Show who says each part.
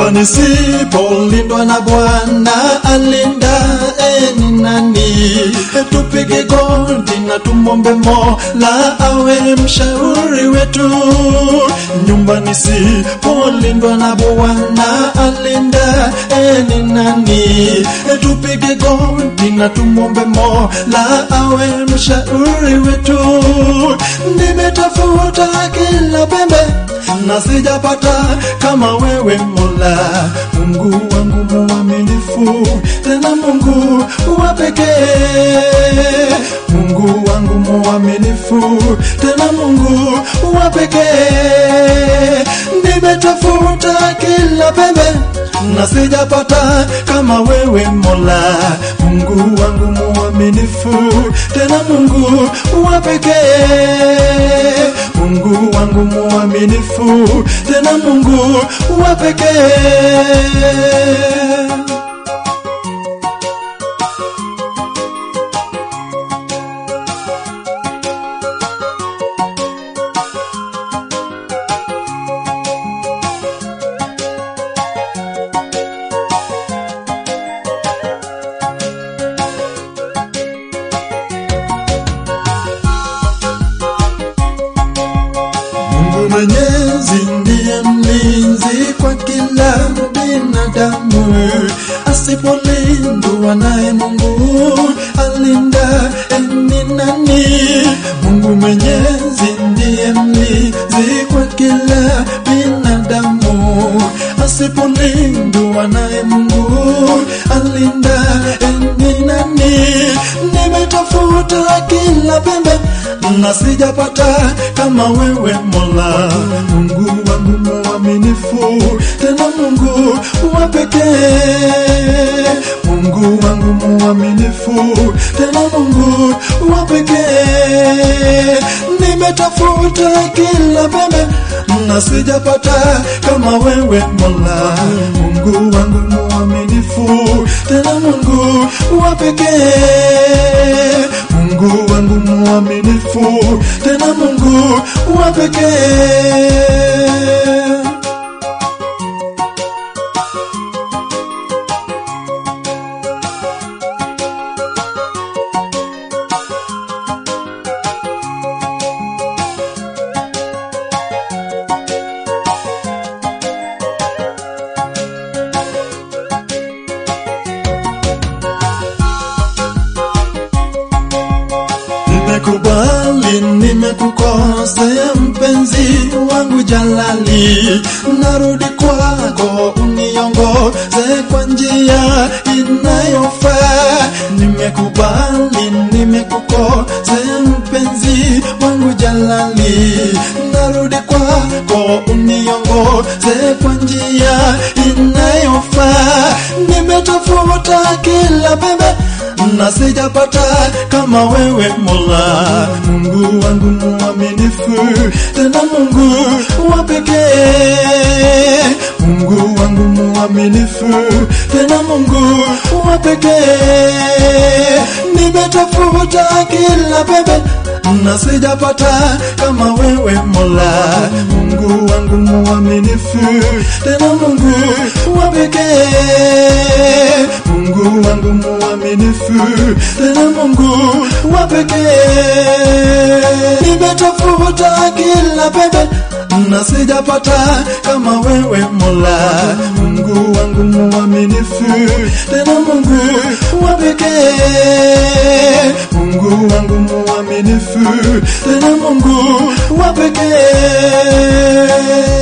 Speaker 1: nyumba nisipolindwa na Bwana alinda eni nani? Tupige goti na tumombe Mola awe mshauri wetu. Nyumba nisipolindwa na Bwana alinda eni nani? Tupige goti na tumombe Mola awe mshauri wetu. Nimetafuta kila pembe na sijapata kama wewe Mola, Mungu wangu mwaminifu, tena Mungu wa pekee, Mungu wangu mwaminifu, tena Mungu wa pekee. Nimetafuta kila pembe na sijapata kama wewe Mola, Mungu wangu mwaminifu, tena Mungu wa pekee, Mungu wangu mwaminifu, tena Mungu wa pekee. Mungu Mwenyezi ndiye mlinzi kwa kila binadamu, asipolindwa naye Mungu alinda eni nani? Mungu Mwenyezi ndiye mlinzi kwa kila binadamu, asipolindwa naye Mungu alinda eni nani? Nimetafuta kila pembe na sijapata kama wewe Mola, Mungu wangu mwaminifu, tena Mungu wa pekee, Mungu wangu mwaminifu, tena Mungu wa pekee. Nimetafuta kila pembe na sijapata kama wewe Mola, Mungu wangu mwaminifu, tena Mungu wa pekee, Mungu wangu mwaminifu, tena Mungu wa pekee. Nimekubali, nimekukosea mpenzi wangu jalali, narudi kwako uniongoze kwa njia inayofaa. Nimekubali, nimekukosea mpenzi wangu jalali, narudi kwako uniongoze kwa njia inayofaa. Nimetafuta kila pembe na sijapata kama wewe Mola, Mungu wangu mwaminifu, tena Mungu wa pekee, Mungu wangu mwaminifu, tena Mungu wa pekee. Nimetafuta kila pembe na sijapata kama wewe Mola, Mungu wangu mwaminifu, tena Mungu wa pekee, Mungu wangu mwaminifu, tena Mungu wa pekee. Nimetafuta kila pembe na sijapata kama wewe Mola, Mungu wangu mwaminifu, tena Mungu wa pekee, Mungu wangu mwaminifu, tena Mungu wa pekee.